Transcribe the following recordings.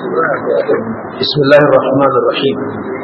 بسم الله الرحمن الرحيم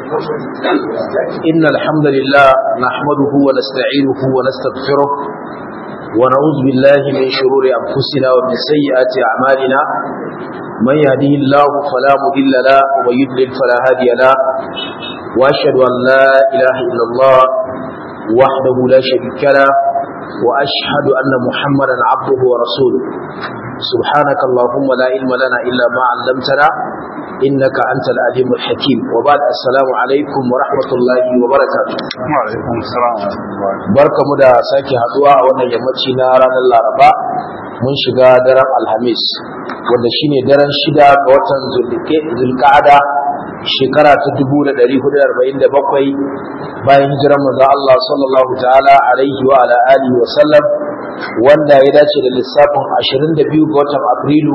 إن الحمد لله نحمده ونستعينه ونستغفره ونعوذ بالله من شرور أنفسنا ومن سيئات أعمالنا من يهده الله فلا مضل له ومن يضلل فلا هادي له وأشهد أن لا إله إلا الله وحده لا شريك له وأشهد أن محمدا عبده ورسوله سبحانك اللهم لا علم لنا إلا ما علمتنا إنك أنت العليم الحكيم وبعد السلام عليكم ورحمة الله وبركاته وعليكم السلام barka mu da sake haduwa a wannan yammaci na ranar laraba mun shiga daren alhamis wanda shine daren shida ga watan zulka'ada shekara ta 1447 bayan hijirar manzo Allah sallallahu ta'ala alaihi wa ala alihi wa sallam wanda ya dace da lissafin 22 ga watan afrilu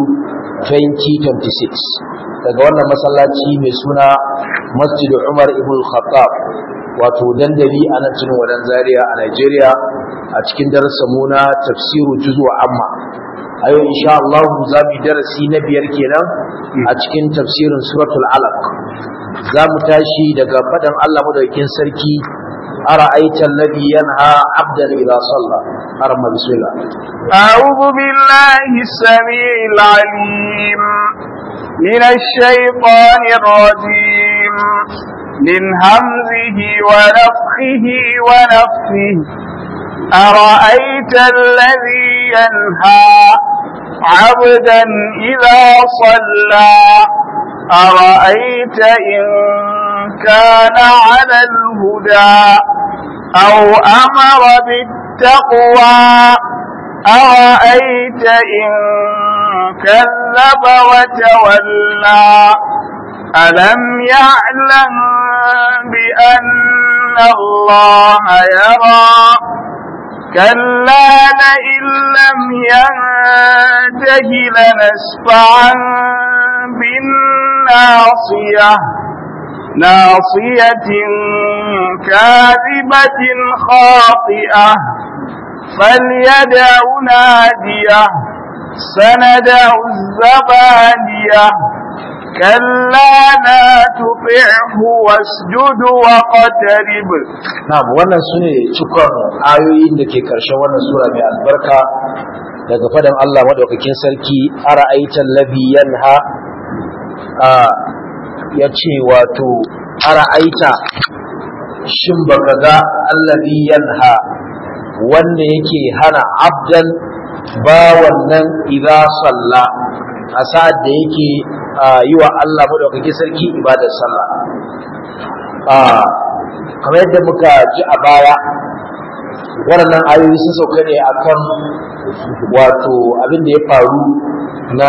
2026 daga wannan masallaci mai suna masjid Umar ibn Khattab wato dandali a nan cikin wadan Zaria a Nigeria a cikin darasin mu na tafsiru juz'u amma a yau insha Allah za mu darasi na biyar kenan a cikin tafsirin suratul alaq za mu tashi daga fadan Allah madaukakin sarki أرأيت الذي ينهى عبدا إذا صلى أرمى بسم الله أعوذ بالله السميع العليم من الشيطان الرجيم من همزه ونفخه ونفخه أرأيت الذي ينهى عبدا إذا صلى أرأيت إن كان على الهدى أو أمر بالتقوى أرأيت إن كذب وتولى ألم يعلم بأن الله يرى كلا لئن لم ينته لنسفعا بالناصية ناصية كاذبة خاطئة فليدع ناديه سندع الزبانية كلا لا تطعه واسجد واقترب na'am wannan sune cikon ayoyin da ke karshen wannan sura mai albarka daga fadan Allah madaukakin sarki ara'aital ladhi yanha a yace wato ara'aita shin baka ga alladhi yanha wanda yake hana abdan bawan nan idza salla a sa'ad da yake yi wa Allah madaukakin sarki ibadar sallah kamar yadda muka ji a baya waɗannan ayoyi sun sauka ne akan wato abin da ya faru na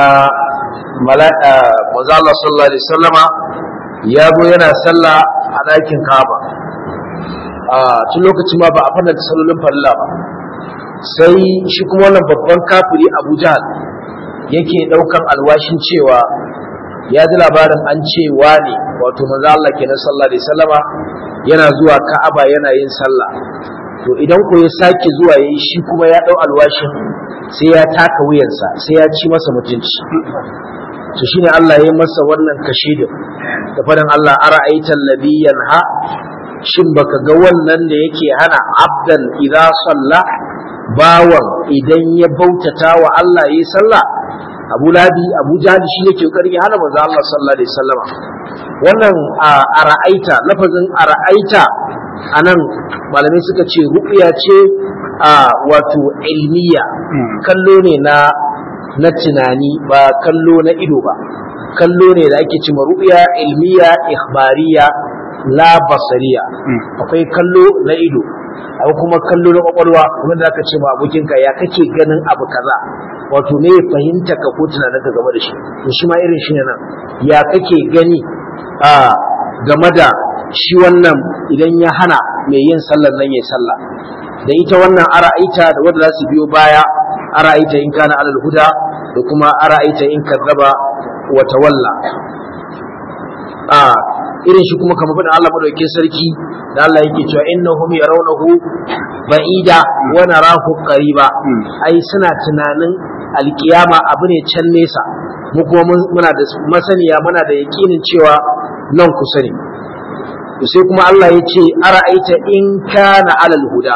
manzo Allah sallallahu alaihi wasallama ya zo yana sallah a ɗakin Kaaba a tun lokacin ma ba a fannin sallolin farilla ba sai shi kuma wannan babban kafiri Abu Jahal yake ɗaukan alwashin cewa ya ji labarin an ce ne wato manzo Allah kenan sallallahu alaihi wasallama yana zuwa Ka'aba yana yin sallah to idan ko ya sake zuwa yayi shi kuma ya dau alwashin sai ya taka wuyansa sai ya ci masa mutunci to shine Allah ya masa wannan kashidin da fadan Allah ara'aita alladhi yanha shin baka ga wannan da yake hana abdan idza salla bawan idan ya bautata wa Allah yayi sallah Abu Labi Abu Jahal shi yake kokarin ya hana manzo Allah sallallahu alaihi wasallama wannan a ra'aita lafazin a ra'aita anan malamai suka ce ru'ya ce a wato ilmiya kallo ne na na tunani ba kallo na ido ba kallo ne da ake cewa ru'ya ilmiya ikhbariya la basariya akwai kallo na ido akwai kuma kallo na kwakwalwa wanda aka ce ma abokinka ya kake ganin abu kaza wato me fahimta ka ko tunanin ka game da shi to shi ma irin shi ne nan ya kake gani a game da shi wannan idan ya hana mai yin sallar nan ya sallah da ita wannan ara'aita da wanda za su biyo baya ara'aita in kana alal huda da kuma ara'aita in kazzaba wa tawalla a irin shi kuma kamar faɗin Allah madaukakin sarki da Allah yake cewa innahum yarawnahu ba'ida wa narahu qariba ai suna tunanin alkiyama abu ne can nesa mu kuma muna da masaniya muna da yakinin cewa nan kusa ne sai kuma Allah ya ce ara'aita in kana alal huda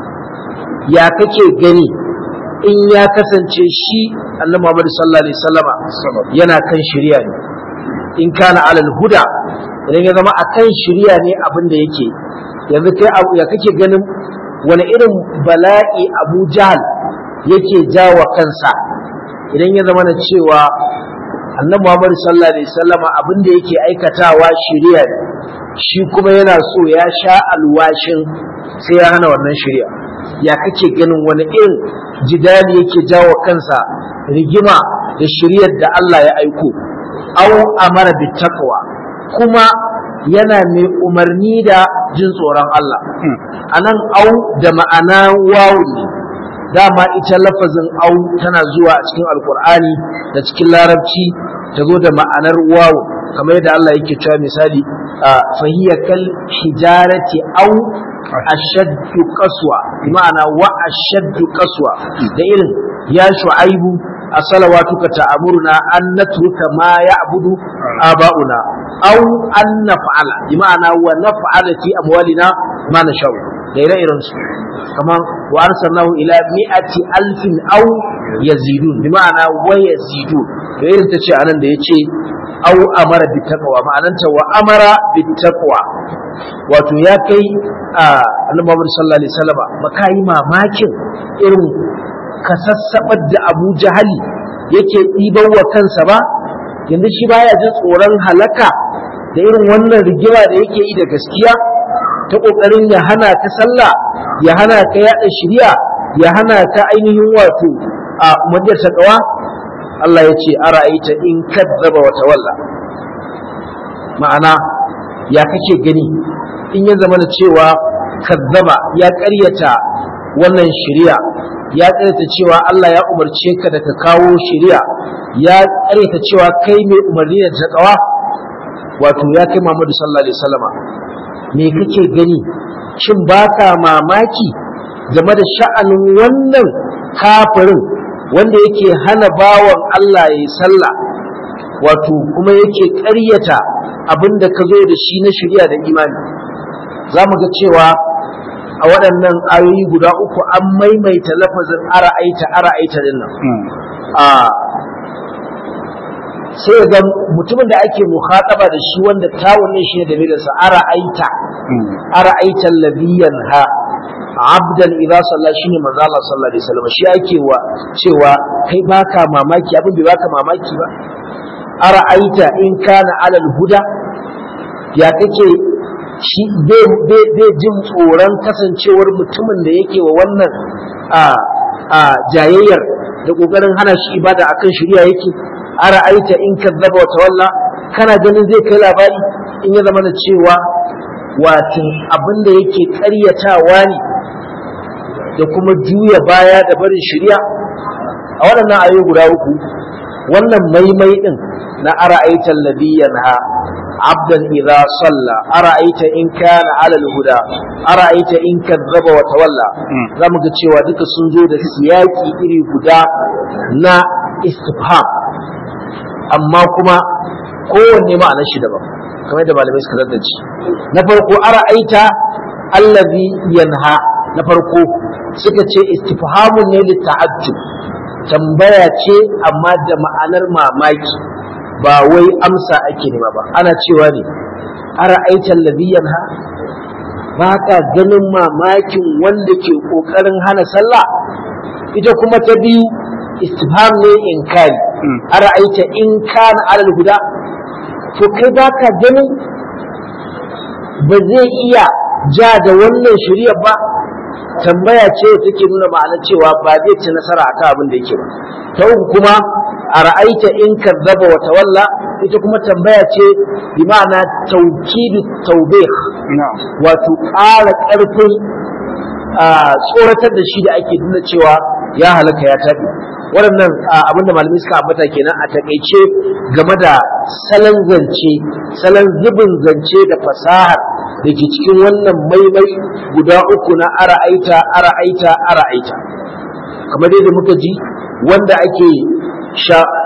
ya kake gani in ya kasance shi annabi Muhammad sallallahu alaihi wasallama yana kan shari'a ne in kana alal huda idan ya zama akan shari'a ne abin da yake yanzu kai ya kake ganin wani irin bala'i Abu Jahl yake jawa kansa idan ya zama na cewa annabi Muhammad sallallahu alaihi wasallama abin da yake aikatawa shari'a ne shi kuma yana so ya sha alwashin sai ya hana wannan shari'a ya kake ganin wani irin jidali yake jawo kansa rigima da shari'ar da Allah ya aiko au amara bi taqwa kuma yana mai umarni da jin tsoron Allah anan au da ma'ana wawu ne dama ita lafazin au tana zuwa a cikin alkur'ani da cikin larabci ta zo da ma'anar wawu kamar yadda Allah yake cewa misali fahiya kal hijarati au ashaddu qaswa ma'ana wa ashaddu qaswa da irin ya shu'aibu a salawatuka ta'amuruna an natruka ma ya'budu aba'una aw an naf'ala ma'ana wa naf'ala fi amwalina ma nashau da ire-iren su kamar wa arsalnahu ila mi'ati alfin aw yazidun ma'ana wa yazidun da irin ta ce anan da yace aw amara bi taqwa ma'ananta wa amara bi taqwa wato ya kai annabi Muhammad sallallahu alaihi wasallam makai mamakin irin kasassabar da Abu Jahali yake ɗiban wa kansa ba yanzu shi baya jin tsoron halaka da irin wannan rigima da yake yi da gaskiya ta kokarin ya hana ka sallah ya hana ka yaɗa shari'a ya hana ka ainihin wato a umarniyar taqwa Allah ya ce ara'aita in kadzaba wa tawalla ma'ana ya kake gani in ya zama cewa kazzaba ya ƙaryata wannan shari'a ya ƙaryata cewa Allah ya umarce ka da ka kawo shari'a ya ƙaryata cewa kai mai umarni da taqwa wato ya kai Muhammadu sallallahu alaihi wasallama me kake gani shin baka mamaki game da sha'anin wannan kafirin wanda yake hana bawan Allah ya sallah wato kuma yake ƙaryata abin da ka zo da shi na shari'a da imani za mu ga cewa a waɗannan ayoyi guda uku an maimaita lafazin ara'aita ara'aita din nan a sai ga mutumin da ake mukhataba da shi wanda tawunin shi ne da milinsa ara'aita ara'aita alladhi yanha abdan idza salla shine manzo Allah sallallahu alaihi wasallam shi ake wa cewa kai baka mamaki abin bai baka mamaki ba ara'aita in kana alal huda ya kake shi bai jin tsoron kasancewar mutumin da yake wa wannan a jayayyar da kokarin hana shi ibada akan shari'a yake ara'aita in kazzaba wa tawalla kana ganin zai kai labari in ya zama da cewa watin abin da yake ƙaryatawa ne da kuma juya baya da barin shari'a a waɗannan ayoyi guda uku wannan maimai din na ara'aita alladhi yanha abdan idza salla ara'aita in kana ala al-huda ara'aita in kadzaba wa tawalla zamu ga cewa duka sun zo da siyaki iri guda na istifham amma kuma kowanne ma'anar shi daban kamar da malamai suka zaddace na farko ara'aita allazi yanha na farko suka ce istifhamun ne li ta'ajjub tambaya ce amma da ma'anar mamaki ba wai amsa ake nema ba ana cewa ne ara'aita allazi yanha ba ka ganin mamakin wanda ke kokarin hana sallah ita kuma ta biyu istifham ne inkari ara'aita in kana alal huda to kai baka ganin ba zai iya ja da wannan shari'a ba tambaya ce take nuna ma'ana cewa ba zai ci nasara akan abin da yake ba ta uku kuma a ra'aita in kazzaba wa tawalla ita kuma tambaya ce bi ma'ana tawkidu tawbih wato ƙara ƙarfin tsoratar da shi da ake nuna cewa ya halaka ya tafi waɗannan abin da malamai suka ambata kenan a takaice game da salon zance salon zubin zance da fasahar da ke cikin wannan maimai guda uku na ara'aita ara'aita ara'aita kamar dai da muka ji wanda ake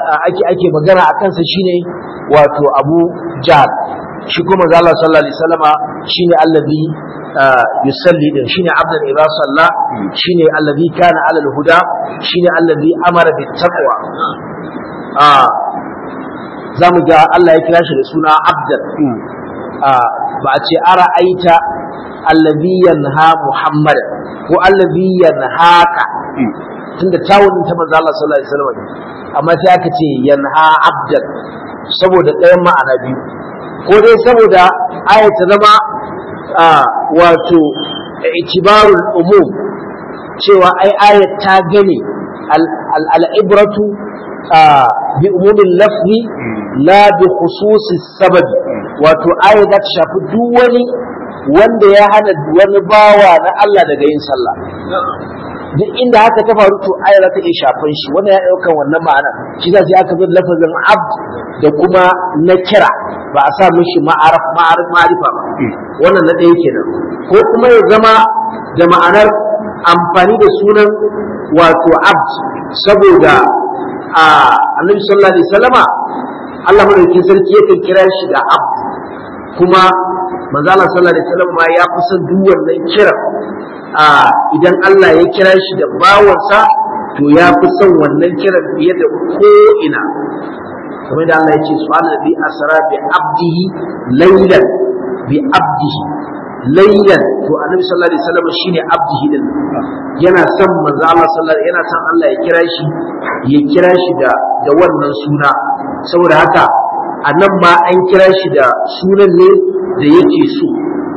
ake ake magana a kansa shine wato Abu Jahl shi kuma manzo Allah sallallahu alaihi wasallama shine allazi yusalli din shine abdan idza salla shine allazi kana ala al-huda shine allazi amara bit taqwa ah zamu ga Allah ya kira shi da suna abdan ah ba a ce ara aita allazi yanha muhammad ko allazi yanhaka tunda tawun ta manzo Allah sallallahu alaihi wasallam amma sai aka ce yanha abdan saboda ɗayan ma'ana biyu ko dai saboda aya ta zama wato itibarul umum cewa ai ayat ta gane al'ibratu bi umumin lafzi la bi khususis sababi wato aya za ta shafi duk wani wanda ya hana wani bawa na Allah daga yin sallah duk inda haka ta faru to aya za ta iya shafan shi wannan ya ɗaukan wannan ma'ana shi za sai aka zo lafazin abd da kuma na kira ba a sa mishi ma'arif ma'arif ma'arifa ba wannan na ɗaya kenan ko kuma ya zama da ma'anar amfani da sunan wato abd saboda a annabi sallallahu alaihi wasallama Allah madaukakin sarki yakan kira shi da abd kuma manzo Allah sallallahu alaihi wasallam ma ya fi son duk wannan kiran a idan Allah ya kira shi da bawansa to ya fi son wannan kiran fiye da ko ina kamar da Allah ya ce subhanahu bi asra bi abdihi laylan bi abdihi laylan to annabi sallallahu alaihi wasallam shine abdihi din yana son manzo Allah sallallahu yana son Allah ya kira shi ya kira shi da da wannan suna saboda haka anan ma an kira shi da sunan ne da yake so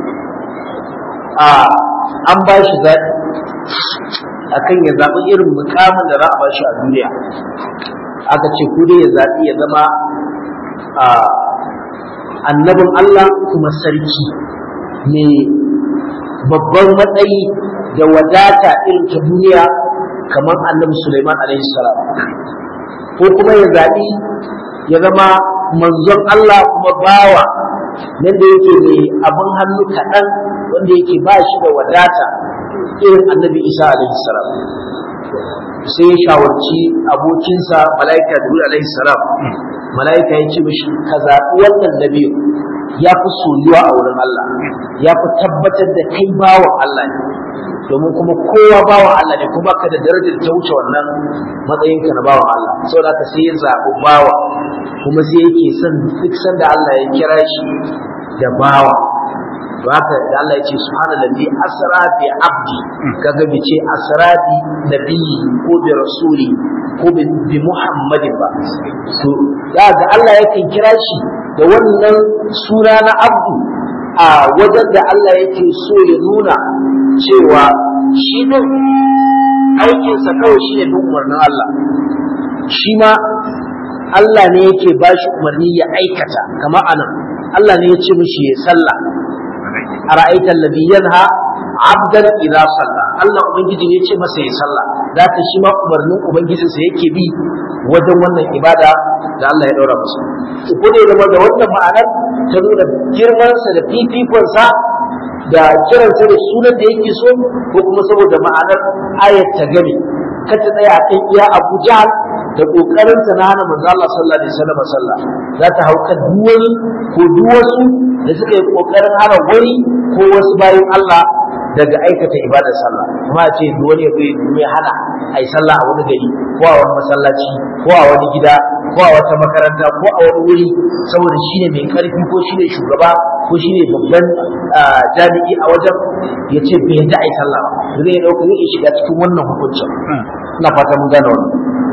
a an ba shi zaɓi akan ya zaɓi irin mukamin da za a ba shi a duniya aka ce ku dai ya zaɓi ya zama annabin Allah kuma sarki mai babban matsayi da wadata irin ta duniya kamar annabi Sulaiman alaihi salam ko kuma ya zaɓi ya zama manzon Allah kuma bawa nan da yake mai abin hannu kaɗan wanda yake ba shi da wadata irin annabi Isa alaihi salam sai ya shawarci abokinsa mala'ika da alaihi salam mala'ika ya ce mishi ka zaɓi wannan nabi ya fi soyuwa a wurin Allah ya fi tabbatar da kai bawan Allah ne domin kuma kowa bawan Allah ne kuma ka da darajar ta wuce wannan matsayinka na bawan Allah saboda ka sai ya zaɓi bawa kuma sai yake son duk sanda Allah ya kira shi da bawa to haka da Allah ya ce subhanallazi asra bi abdi kaga bi ce asra bi nabiyyi ko bi rasuli ko bi muhammadin ba to da Allah yakan kira shi da wannan suna na abdu a wajen da Allah yake so ya nuna cewa shi din aikinsa kawai shi ne bin umarnin Allah shi ma Allah ne yake ba shi umarni ya aikata kama anan Allah ne ya ce mishi ya sallah a ra'aitar labi yanha abdan idza salla Allah ubangiji ne ya ce masa ya sallah da ta shi ma umarnin ubangijinsa yake bi wajen wannan ibada da Allah ya daura masa ko da zama da wannan ma'anar ta nuna girmansa da fifikonsa da kiransa da sunan da yake so ko kuma saboda ma'anar ayat ta gane ka ta tsaya a kan iya Abu Jahl da kokarin ta na hana manzo Allah sallallahu alaihi wasallam sallah za ta hauka duwani ko duwasu da suka yi kokarin hana wani ko wasu bayan Allah daga aikata ibadar sallah kuma a ce duwani ya bai mai hana ai sallah a wani gari ko a wani masallaci ko a wani gida ko a wata makaranta ko a wani wuri saboda shine mai karfi ko shine shugaba ko shine babban jami'i a wajen ya ce bai yadda ai sallah ba zai dauka zai shiga cikin wannan hukuncin ina fata mun gane wannan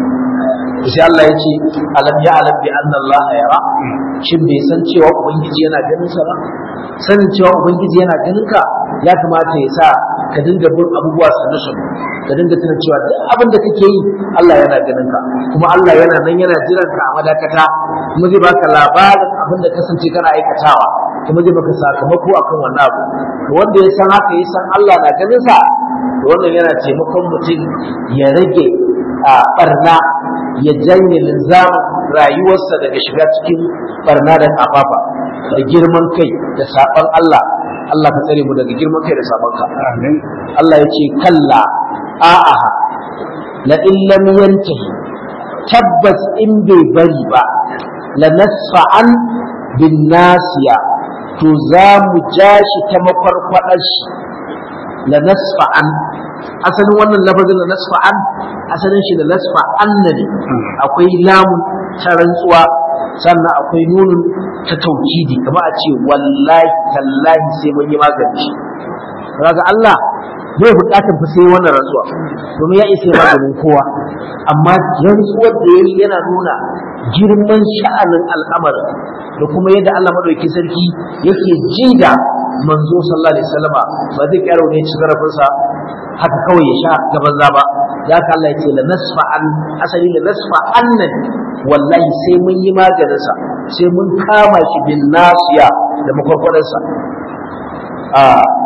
sai Allah ya ce alam ya alam bi anna Allah yara shin bai san cewa ubangiji yana ganin sa ba sanin cewa ubangiji yana ganin ka ya kamata ya sa ka dinga bin abubuwa sannu sannu ka dinga tuna cewa duk abin da kake yi Allah yana ganin ka kuma Allah yana nan yana jiran ka a madakata kuma zai baka labarin abin da kasance kana aikatawa kuma zai baka sakamako akan wannan abu wanda ya san haka ya san Allah na ganin sa wannan yana taimakon mutum ya rage a barna ya janye linzamin rayuwarsa daga shiga cikin barna da kafafa da girman kai da saban Allah Allah ka tsare mu daga girman kai da saban ka Allah ya ce kalla a'aha la in lam yantahi tabbas in bai bari ba la nasfa'an bin nasiya to za mu ja shi ta makwarkwadar shi la nasfa'an asalin wannan lafazin la nasfa'an asalin shi la nasfa'an ne akwai lamun ta rantsuwa sannan akwai nunun ta taukidi kamar a ce wallahi tallahi sai mun yi magani shi kaga Allah bai bukatar fa sai wannan rantsuwa domin ya isa maganin kowa amma rantsuwar da yayi yana nuna girman sha'anin al'amarin da kuma yadda Allah madauki sarki yake ji da manzo sallallahu alaihi wasallama ba zai kyara ne ci zarafinsa haka kawai ya sha gaban zaba ya ka Allah ya ce la nasfa an asali la nasfa annan wallahi sai mun yi maganin sa sai mun kama shi bin nasiya da makwarkwadar sa a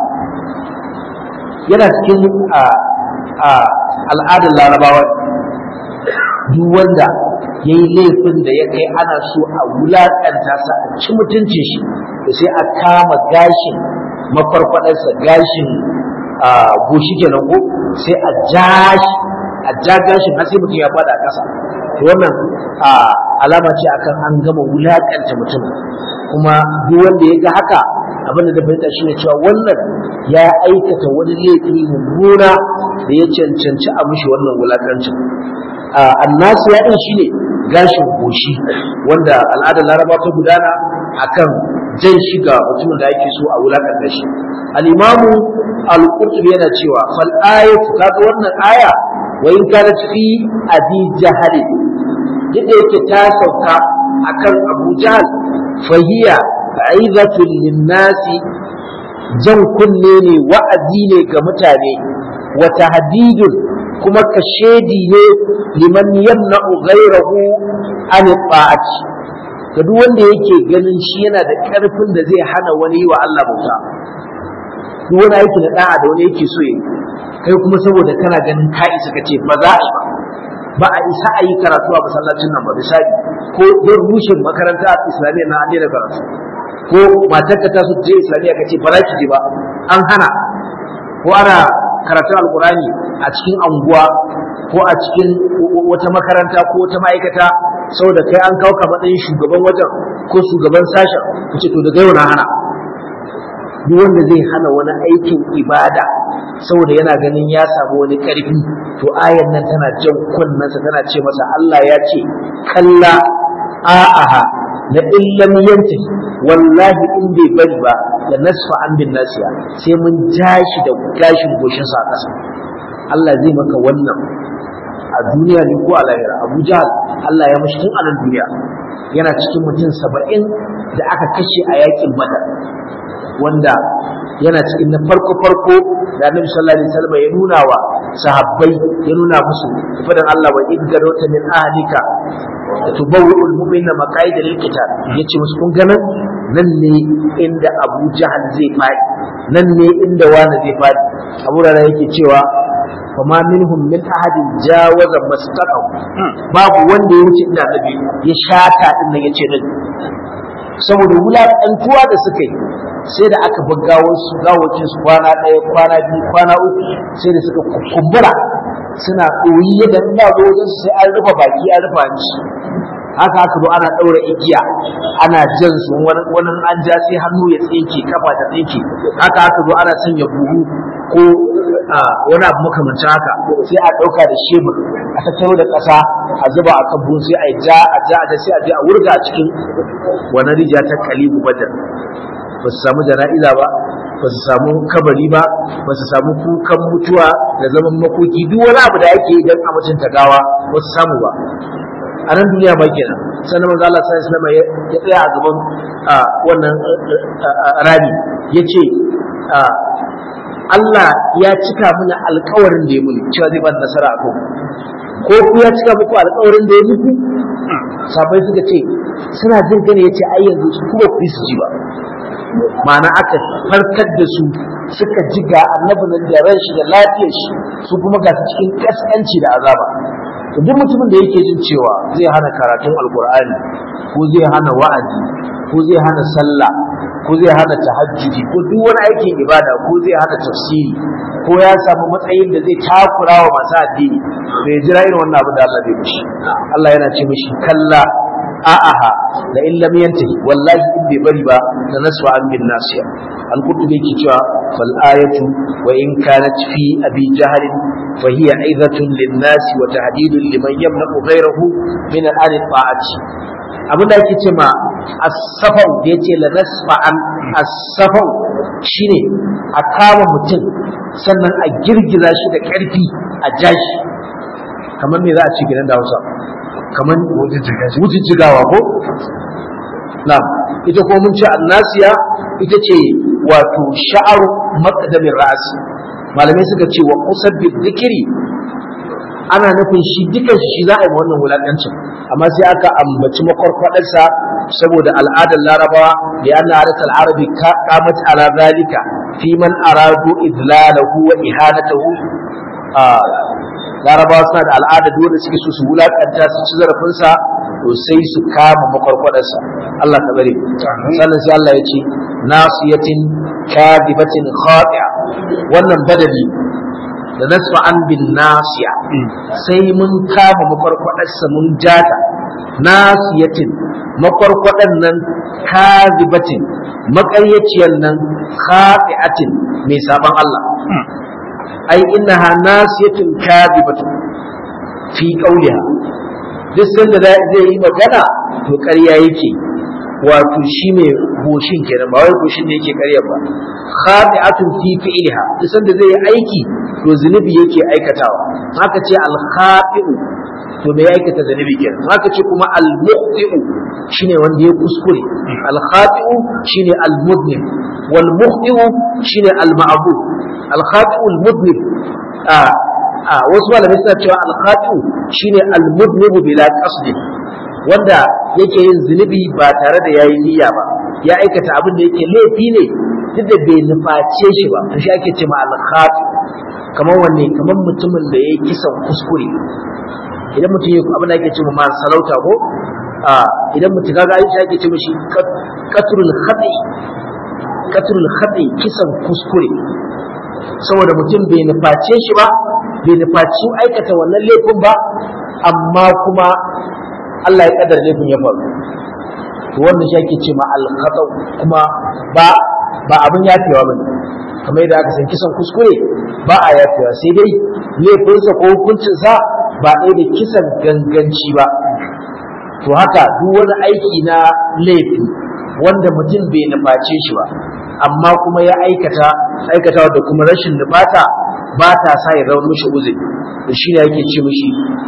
yana cikin a a al'adar larabawa duk wanda ya yi laifin da ya kai ana so a wulaƙanta sa a ci mutuncin shi da sai a kama gashin makwarkwadarsa gashin goshi kenan ko sai a ja shi a ja gashin har sai mutum ya fada a ƙasa to wannan alama ce akan an gama wulaƙanta mutum kuma duk wanda ya ga haka abin da fahimta shi ne cewa wannan ya aikata wani laifi mummuna da ya cancanci a mushi wannan wulaƙancin annasu ya ɗin shi ne gashin goshi wanda al'adar laraba ta gudana akan jan shiga mutumin da ake so a wulakanta shi al-imamu al-qurtubi yana cewa fal ayatu kaga wannan aya wa in kanat fi abi jahal yadda yake ta sauka akan abu jahal fahiya aizatun linnasi jan kunne ne wa'azi ne ga mutane wa tahdidun kuma kashedi ne liman yamna'u ghayrahu an ta'ati ga duk wanda yake ganin shi yana da ƙarfin da zai hana wani wa Allah bauta duk wani aiki na da'a da wani yake so yi kai kuma saboda kana ganin ka isa ka ce ba za a yi ba ba a isa a yi karatu a masallacin nan ba misali ko don rushe makaranta islamiyya na an da karatu ko matarka ta so je islamiyya ka ce ba za ki je ba an hana ko ana karatun alkurani a cikin anguwa ko a cikin wata makaranta ko wata ma'aikata saboda kai an kawo ka matsayin shugaban wajen ko shugaban sashen ku ce to daga yau na hana duk wanda zai hana wani aikin ibada saboda yana ganin ya samu wani karfi to ayan nan tana jan kunnensa tana ce masa Allah ya ce kalla a'aha la illam yanti wallahi in bai bari ba da nasfa an bin nasiya sai mun jashi da gashin goshin sa kasa Allah zai maka wannan a duniya ne ko a lahira Abu Jahal Allah ya mashi tun a nan duniya yana cikin mutum saba'in da aka kashe a yakin Badar wanda yana cikin na farko farko da Annabi sallallahu alaihi wasallam ya nuna wa sahabbai ya nuna musu fadan Allah wa idgarota min ahlika tubawwi'u al-mu'minina maqaida lil-qital yace musu kun ga nan nan ne inda Abu Jahal zai fadi nan ne inda wani zai fadi Abu Rara yake cewa fama minhum min ahadin jawaza mastaqaw babu wanda ya wuce inda Annabi ya shata din nan yace nan saboda wulaƙantuwa da suka yi sai da aka bar gawarsu gawakin su kwana ɗaya kwana biyu kwana uku sai da suka kumbura suna ɗoyi yadda in ba zo wajen sai an rufe baki an rufe hanci haka aka zo ana ɗaura igiya ana jan su wani an ja sai hannu ya tsinke kafa ta tsinke haka aka zo ana sanya buhu ko wani abu makamancin haka sai a ɗauka da shebur a tattaro da ƙasa a zuba a kan buhu sai a ja a ja a sai a je a wurga a cikin wani rijiya ta kalibu badar ba su samu jana'iza ba ba su samu kabari ba ba su samu kukan mutuwa da zaman makoki duk wani abu da ake yi don a mutunta gawa ba su samu ba a nan duniya ba kenan sannan manzo Allah sallallahu alaihi wasallam ya tsaya a gaban wannan rami yace Allah ya cika mana alƙawarin da ya muni cewa zai ba nasara a kan ko ku ya cika muku alƙawarin da ya muku sabai suka ce suna jin gane yace ai yanzu su kuma ku su ji ba ma'ana aka farkar da su suka ji ga annabi nan da ran shi da lafiyar shi su kuma ga su cikin kaskanci da azaba to duk mutumin da yake jin cewa zai hana karatun alkur'ani ko zai hana wa'azi ko zai hana sallah ko zai hana tahajjudi ko duk wani aikin ibada ko zai hana tafsiri ko ko ya samu matsayin da zai takura wa masu addini bai jira irin wannan abin da Allah zai mishi Allah yana ce mishi kalla a'aha da in lam yantahi wallahi in bai bari ba da nasfa an bin nasiya al-qurtubi yake cewa fal ayatu wa in kanat fi abi jahl fa hiya aidatun lin nas wa tahdidun liman yamna'u ghayrahu min al ta'ati abin da ake ce ma as-safau da yace la nasfa an as-safau shine a kama mutum sannan a girgiza shi da ƙarfi a jashi kamar me za a ce gidan da Hausa kamar wujijjigawa ko na'am ita ko mun ce annasiya ita ce wato sha'aru maqdamin ra'asi malamai suka ce wa qusab bi dhikri ana nufin shi dukan shi za a yi wannan wulakancin amma sai aka ambaci makwarkwadarsa saboda al'adar larabawa da yana hadatar arabi kamat ala zalika fi man aradu idlalahu wa ihanatahu larabawa suna da al'adar dole suke so su wulakanta su ci zarafinsa to sai su kama makwarkwadarsa Allah ka bare sannan sai Allah ya ce nasiyatin kadibatin khati'a wannan badali da nasfa an bin nasiya sai mun kama makwarkwadarsa mun jata nasiyatin makwarkwadan nan kadibatin makaryaciyar nan khati'atin mai saban Allah ai innaha nasiyatun kadibatun fi qawliha duk sanda zai yi magana to ƙarya yake wato shi ne goshin kenan ba wai goshin ne yake ƙarya ba khati'atun fi fi'liha duk sanda zai yi aiki to zunubi yake aikatawa haka ce al khati'u to me aikata zunubi kenan haka ce kuma al muqti'u shine wanda ya kuskure al khati'u shine al mudnim wal muqti'u shine al ma'bud al khati'u al mudnim a wasu malamai suna cewa al khati'u shine al mudnim bila qasdin wanda yake yin zunubi ba tare da yayi niyya ba ya aikata abin da yake laifi ne duk da bai nuface shi ba to shi ake ce ma al khati kamar wanne kamar mutumin da ya kisan kuskure idan mutum ya abin da ake ce ma salauta ko a idan mutum kaga aisha ake ce mishi qatrul khati qatrul khati kisan kuskure saboda mutum bai nuface shi ba bai nufaci aikata wannan laifin ba amma kuma Allah ya kadar laifin ya faru to wannan shi ake ce ma al kuma ba ba abin yafewa bane kamar yadda aka san kisan kuskure ba a yafewa sai dai laifinsa ko hukuncinsa ba ɗaya da kisan ganganci ba to haka duk wani aiki na laifi wanda mutum bai nuface shi ba amma kuma ya aikata aikata da kuma rashin nufata ba ta sa ya zama mishi uzuri da shi ne yake ce mishi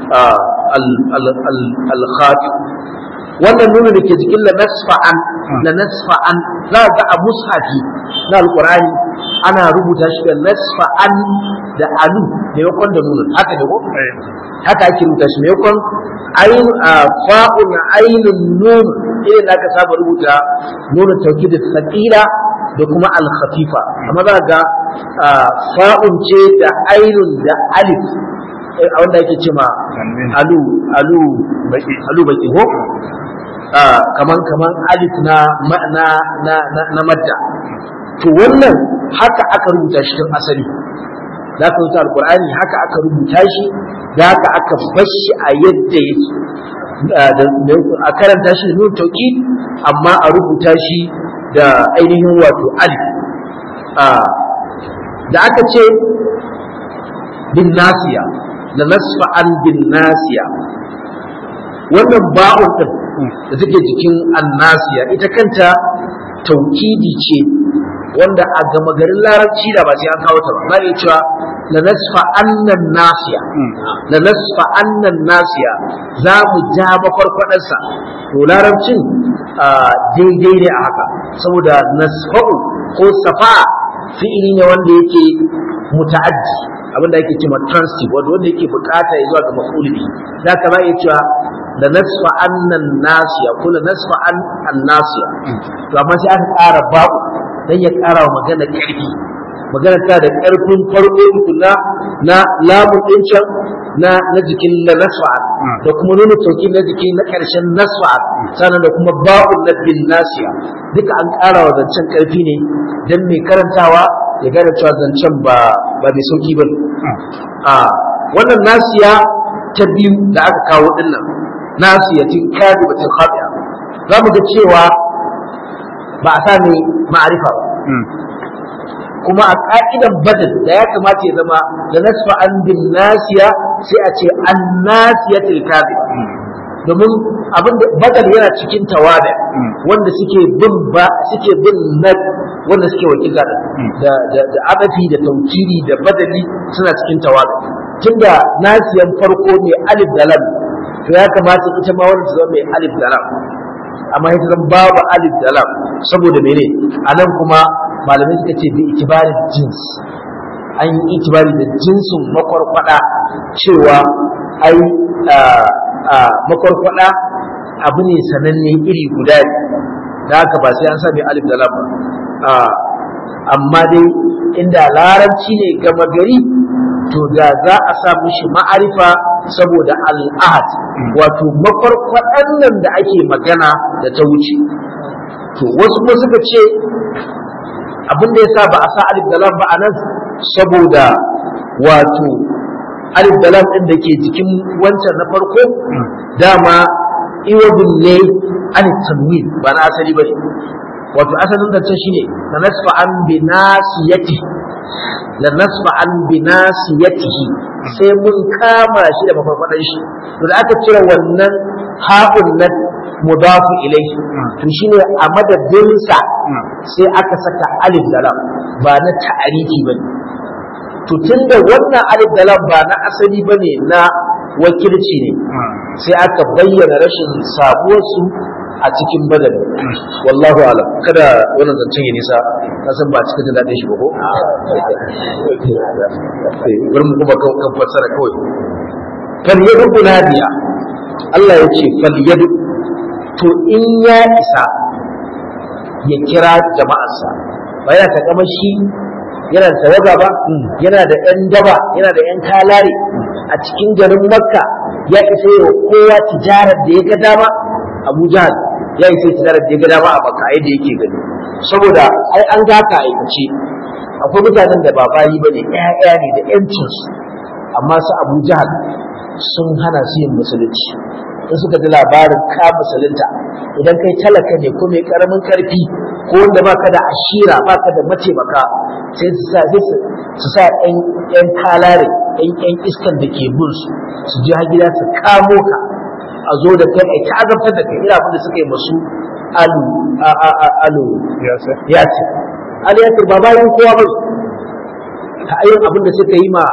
al-khati wannan nuna da ke jikin la nasfa'an la nasfa'an za ga a mushafi na alqur'ani ana rubuta shi da nasfa'an da alu da yakon da nuna haka ne ko haka ake rubuta shi yakon ayin fa'un ainun nun irin da aka saba rubuta nuna tauki da sakila da kuma al-khafifa amma za ga fa'un ce da ainun da alif a wanda ake ce ma alu alu baki alu baki ko kaman kaman alif na na na na madda to wannan haka aka rubuta shi tun asali da aka rubuta alqur'ani haka aka rubuta shi da haka aka bar shi a yadda yake a karanta shi da nun tauki amma a rubuta shi da ainihin wato alif da aka ce bin nasiya da nasfa an bin nasiya wannan ba'un din da take jikin annasiya ita kanta taukidi ce wanda a gama garin larabci da ba sai an kawo ta ba za iya cewa la nasfa annan nasiya la nasfa annan nasiya za mu ja makwarkwadarsa to larabcin daidai ne a haka saboda nasfa'u ko safa fi'ili ne wanda yake muta'addi abinda yake cewa transitive wanda wanda yake bukata ya zuwa ga maf'uli da ka za iya cewa da nasfa annan nasiya ko da nasfa an annasiya to amma sai aka ƙara babu dan ya ƙara wa magana ƙarfi magana ta da ƙarfin farko tukuna na lamun ɗin can na na jikin na nasfa da kuma nuna sauki na jiki na ƙarshen nasfa sannan da kuma ba'un na bin nasiya duka an ƙara wa zancen ƙarfi ne dan mai karantawa ya gane cewa zancen ba ba mai sauki ba a wannan nasiya ta biyu da aka kawo dinnan nasiyatin kadibatin khati'a za mu ga cewa ba a sa mai ma'arifa ba kuma a ka'idan badal da ya kamata ya zama da nasfa an bin nasiya sai a ce an nasiyatil kadib domin abin da badal yana cikin tawada wanda suke bin ba suke bin nad wanda suke wakilta da da da adafi da taukiri da badali suna cikin tawada tunda nasiyan farko ne alif da lam to ya kamata ita ma wannan ta zama mai alif da lam amma ita zan babu alif da lam saboda mene anan kuma malamai suka ce bi itibarin jins an yi itibari da jinsin makwarkwada cewa ai makwarkwada abu ne sananne iri guda ne da haka ba sai an sami alif da lam ba amma dai inda larabci ne gama gari to da za a sa mishi ma'arifa saboda al'ahad wato makwarkwadan nan da ake magana da ta wuce to wasu kuma suka ce abin da yasa ba a sa alif da lam ba a nan saboda wato alif da lam din da ke jikin wancan na farko dama iwadun ne an tanwin ba na asali bane wato asalin zancen shine na nasfa an bi nasiyati la nasfa an bi nasiyatihi sai mun kama shi da mafarfadan shi to da aka cire wannan haƙun na mudafu ilaihi to shine a madadinsa sai aka saka alif da lam ba na ta'arifi bane to tunda wannan alif da lam ba na asali bane na wakilci ne sai aka bayyana rashin sabuwarsu a cikin badal wallahu alam kada wannan zancen ya nisa na san ba cikin jin daɗin shi ba ko bari mu kuma kan fassara kawai fal yadu nadiya Allah ya ce fal yadu to in ya isa ya kira jama'arsa ba yana takama shi yana da tawaga ba yana da yan daba yana da yan kalare a cikin garin makka ya isa yi kowa tijarar da ya ga dama abu jahal ya isa yi tijarar da ya ga dama a makka yadda yake gani saboda ai an gaka aikace akwai mutanen da ba bayi ba ne ƴaƴa ne da ƴancinsu amma su abu jahal sun hana su yin musulunci in suka ji labarin ka musulunta idan kai talaka ne ko mai karamin karfi ko wanda baka da ashira baka da mataimaka sai su sa sai su sa ƴan ƴan kalare ƴan ƴan iskan da ke bin su su ji har gida su kamo ka a zo da kai ai ta azabtar da kai ina abin da suka yi masu alu alu yasir alu yasir ba bayan kowa ba ta ayin abin da suka yi ma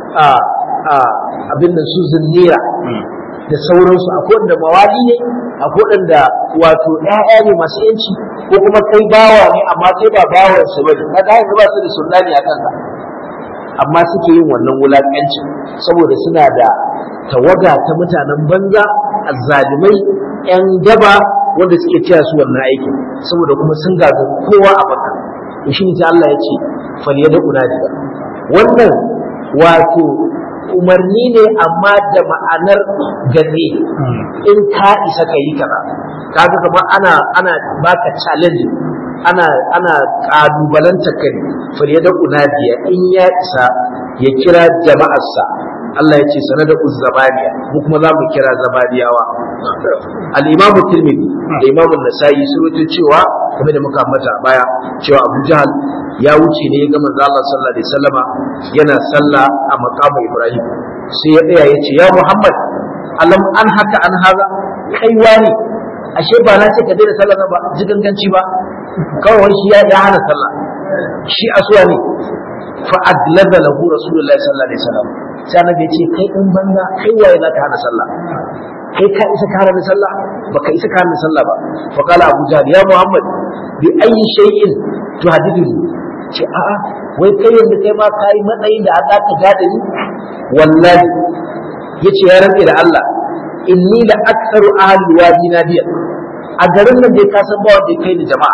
abin da su zinnira da sauransu akwai wanda mawali ne akwai wanda wato ƴaƴa ne masu yanci ko kuma kai bawa ne amma kai ba bawan su bane kaga yanzu ba su da sunnani a kanka amma suke yin wannan wulaƙanci saboda suna da tawaga ta mutanen banza azzalimai ƴan daba wanda suke taya su wannan aikin saboda kuma sun gaza kowa a baka to shi ne Allah ya ce fal yadu unadiya wannan wato umarni ne amma da ma'anar gane in ka isa ka yi kaza kaga kamar ana ana baka challenge ana ana kalubalanta kai fal yadu unadiya in ya isa ya kira jama'arsa Allah ya ce sanada uzzabaniya mu kuma za mu kira zabaniyawa al-imam tirmidhi da imam an-nasa'i sun rubuta cewa kamar da muka ambata baya cewa Abu Jahal ya wuce ne ya ga manzo Allah sallallahu alaihi wasallama yana sallah a maqamu Ibrahim sai ya tsaya ya ce ya Muhammad alam an haka an haza kai wani ashe ba na ce ka daina sallah ba ji ganganci ba kawai shi ya hana sallah shi asuwa ne fa adlaba lahu rasulullahi sallallahu alaihi wasallam sai annabi ya ce kai in banza kai waye zaka hana sallah kai ka isa ka hana sallah baka isa ka hana sallah ba fa qala abu jahl ya muhammad bi ayi shay'in tuhaddithuni ce a'a wai kai yanzu kai ma kai matsayin da aka ka gada ni wallahi yace ya rantsa da Allah inni la aktharu ahli wadi nadiya a garin nan dai ka san ba wanda kai ni jama'a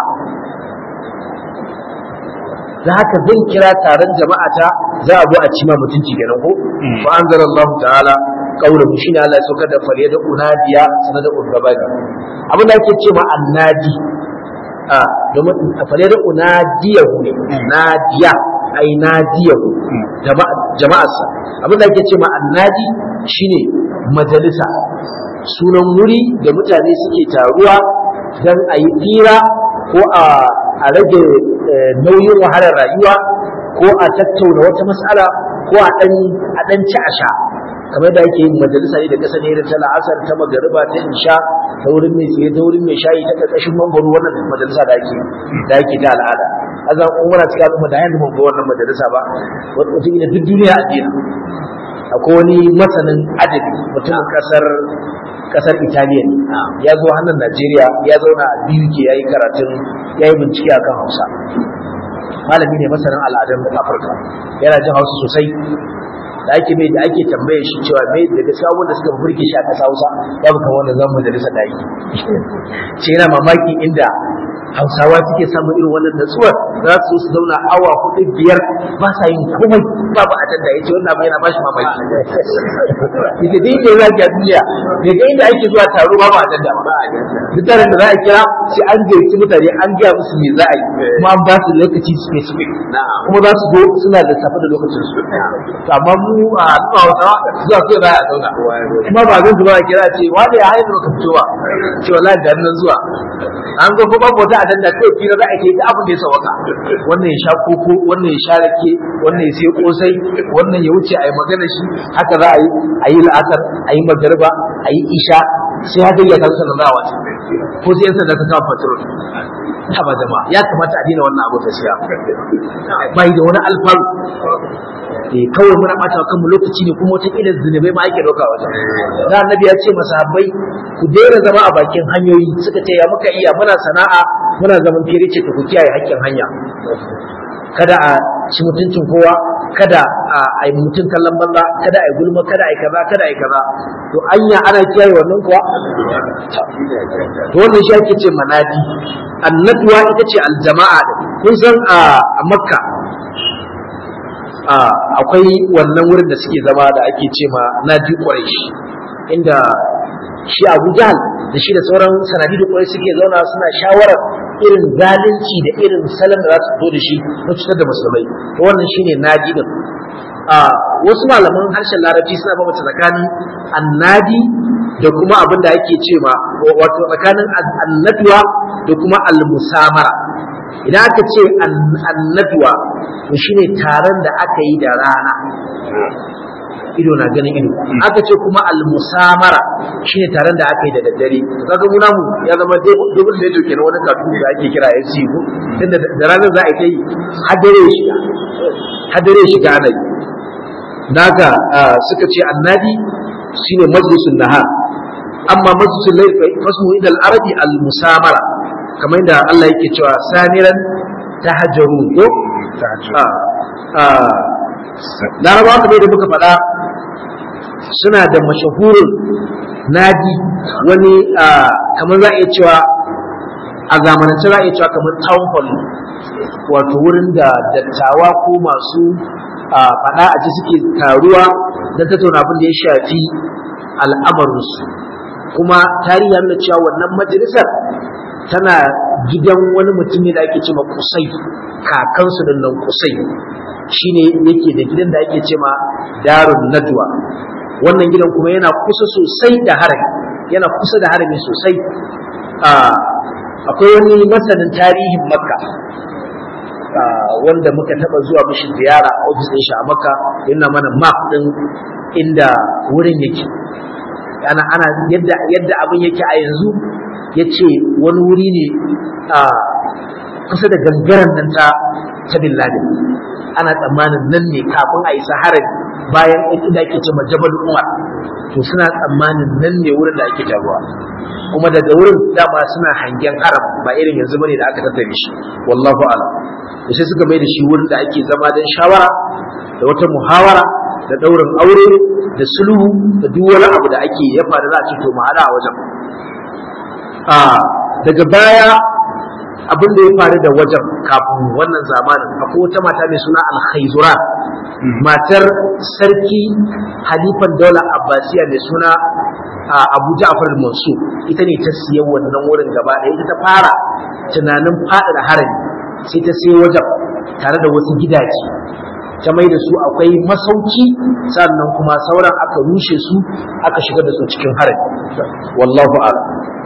da haka zan kira taron jama'a ta za a zo a cima mutunci kenan ko fa anzalallahu ta'ala qawluhu shine Allah ya saukar da fariya da unadiya sanar da urgabani abin da ake ce ma annadi a domin fariya da unadiya ne nadiya ai nadiyahu jama'arsa abin da ake ce ma annadi shine majalisa sunan wuri da mutane suke taruwa don a yi tsira ko a rage nauyin wahalar rayuwa ko a tattauna wata matsala ko a ɗan ci a sha kamar da ake yin majalisa ne da kasa ne ta la'asar ta magariba ta insha ta wurin mai tsaye ta wurin mai shayi ta ƙarƙashin mambaro wannan majalisa da ake da ake ta al'ada azan umara cikin al'umma da yanzu mun ga wannan majalisa ba wata duk duniya a dina akwai wani masanin adabi mutumin kasar kasar Italiya ne ya zo hannun Najeriya ya zauna a BUK ya yi karatun ya yi bincike akan Hausa malami ne masanin al'adun Afirka yana jin Hausa sosai da ake mai da ake tambaye shi cewa mai da gaskiya wanda suka burge shi a ƙasa Hausa babu kan wannan zamu majalisa da yi ce yana mamaki inda Hausawa suke samun irin wannan natsuwar za su su zauna awa hudu biyar ba sa yin komai babu ajanda yace wannan abu yana bashi mamaki ita dai da zaki a duniya da ga inda ake zuwa taro babu ajanda ba mutanen da za a kira sai an gayyaci mutane an gaya musu me za a yi kuma an ba su lokaci specific kuma za su zo suna da safa da lokacin su to amma mu a zuwa Hausawa zuwa sai za a zauna kuma ba zan zuwa kira ce wanda ya haihu ka fito ba ce wallahi da nan zuwa an ga kuma babu wata ajanda kai fira za a yi da abin da ya sawaka wannan ya sha koko wannan ya sha rake wannan ya sai kosai wannan ya wuce a yi magana shi haka za a yi a yi la'asar a yi magariba a yi isha sai haka ya kan sanar da wata ko sai yan sanda ta kawo patrol ta ba jama'a ya kamata a daina wannan abu gaskiya bai da wani alfaru eh kawai muna bata kanmu lokaci ne kuma wata kila zunubai ma ake dauka wajen da annabi ya ce masahabbai ku daina zama a bakin hanyoyi suka ce ya muka iya muna sana'a muna zaman fere ce ku kiyaye haƙƙin hanya kada a ci mutuncin kowa kada a yi mutum kallon banza kada a yi gulma kada a yi kaza kada a yi kaza to anya ana kiyaye wannan kuwa to wannan shi ake ce manadi annatuwa ita ce aljama'a da kun san a makka akwai wannan wurin da suke zama da ake ce ma nadi quraish inda shi Abu Jahl da shi da sauran sanadi da quraish suke zauna suna shawarar irin zalunci da irin salon da za su fito da shi na cutar da musulmai to wannan shine nadi din a wasu malaman harshen larabci suna bambanta tsakanin annadi da kuma abin da ake ce ma wato tsakanin annatuwa da kuma almusamara idan aka ce annatuwa to shine taron da aka yi da rana ido na ganin ido aka ce kuma almusamara shine taron da aka yi da daddare kaga mu namu ya zama dubul da yake kenan wani kafin da ake kira ya ci ko tunda da ranar za a kai hadare shiga hadare shiga ana yi daga suka ce annadi shine majlisun nahar amma majlisul layl fasmu ila al-arabi al-musamara kamar da Allah yake cewa samiran tahajjarun ko larabawa kamar da muka faɗa suna da mashahurin nadi wani kamar za a iya cewa a zamanance za a iya cewa kamar town hall wato wurin da dattawa ko masu faɗa a ci suke taruwa don tattauna abin da ya shafi al'amarinsu kuma tarihi ya nuna cewa wannan majalisar tana gidan wani mutum ne da ake ce ma kusai kakansu da nan kusai shine yake da gidan da ake ce ma darun nadwa wannan gidan kuma yana kusa sosai da harami yana kusa da harami sosai akwai wani masanin tarihin makka wanda muka taba zuwa mishi ziyara a ofis ɗin shi a makka yana mana map ɗin inda wurin yake ana ana yadda yadda abin yake a yanzu ya ce wani wuri ne a kusa da gangaren nan ta ta bin ladin ana tsammanin nan ne kafin a isa harin bayan inda ake ce jabal umar to suna tsammanin nan ne wurin da ake jagowa kuma daga wurin dama suna hangen haram ba irin yanzu bane da aka tattare shi wallahu a'lam da sai suka mai da shi wurin da ake zama don shawara da wata muhawara da daurin aure da sulhu da duk wani abu da ake ya faru za a ce to mu hada a wajen a daga baya abin da ya faru da wajen kafin wannan zamanin akwai wata mata mai suna alhaizura matar sarki halifan daular abbasiya mai suna abu ja'far mansur ita ne ta siya wannan wurin gaba ɗaya ita ta fara tunanin faɗaɗa harami sai ta sai wajen tare da wasu gidaje ta mai da su akwai masauki sannan kuma sauran aka rushe su aka shigar da su cikin harami wallahu a'lam